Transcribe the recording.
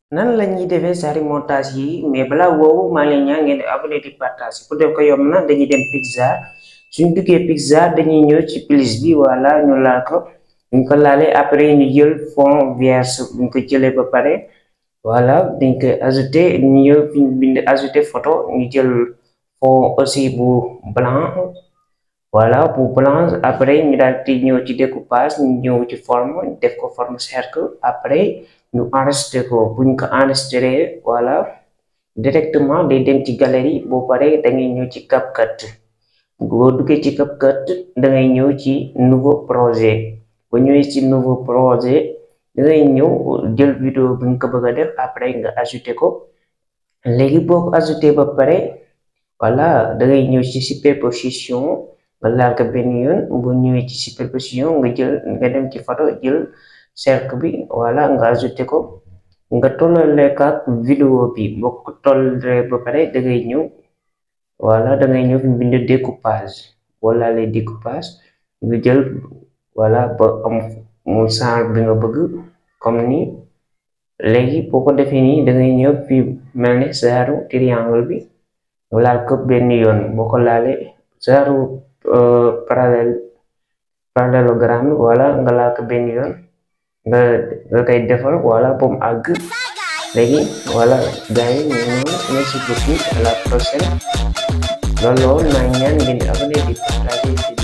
nan la ñuy defee sari montage yi mais balaa woowu maa ngi leen ñaan ngeen di abonné di partage pour def ko yomb na dañuy dem Pixar suñ duggee Pixar dañuy ñëw ci plus bi wala ñu laal ko buñ ko laalee après ñu jël fond vierge buñ ko jëlee ba pare voilà dañ koy ajouté ñu ñëw fi ñu bind ajouté photo ñu jël fond aussi bu blanc voilà bu blanc après ñu daal di ñëw ci découpage ñu ñëw ci forme def ko forme cercle après ñu enregistré ko buñ ko enregistré voilà directement day dem ci galerie boo paree da ngay ñëw ci CapCut boo duggee ci CapCut da ngay ñëw ci nouveau projet bu ñëwee ci nouveau projet da ngay ñëw jël vidéo bi nga ko bëgg a def après nga ajouté ko léegi boo ko ajouté ba pare voilà da ngay ñëw ci superposition nga laal ko benn yoon bu ñëwee ci superposition nga jël nga dem ci photo jël cercle bi voilà nga ajouté ko nga tollale ak vidéo bi boo ko tollee ba pare da ngay ñëw voilà da ngay ñëw fi bind découpage boo laalee découpage nga jël voilà ba am mu genre bi nga bëgg comme ni léegi boo ko defee nii da ngay ñëw fi mel ni genre triangle bi nga laal ko benn yoon boo ko laalee genre parallèle parallélogramme voilà nga laal ko benn yoon nga nga koy defal voilà ba mu àgg léegi voilà gars yi ñu noonu merci beaucoup à la prochaine loolu loolu maa ngi ñaan ngeen di abonné di partager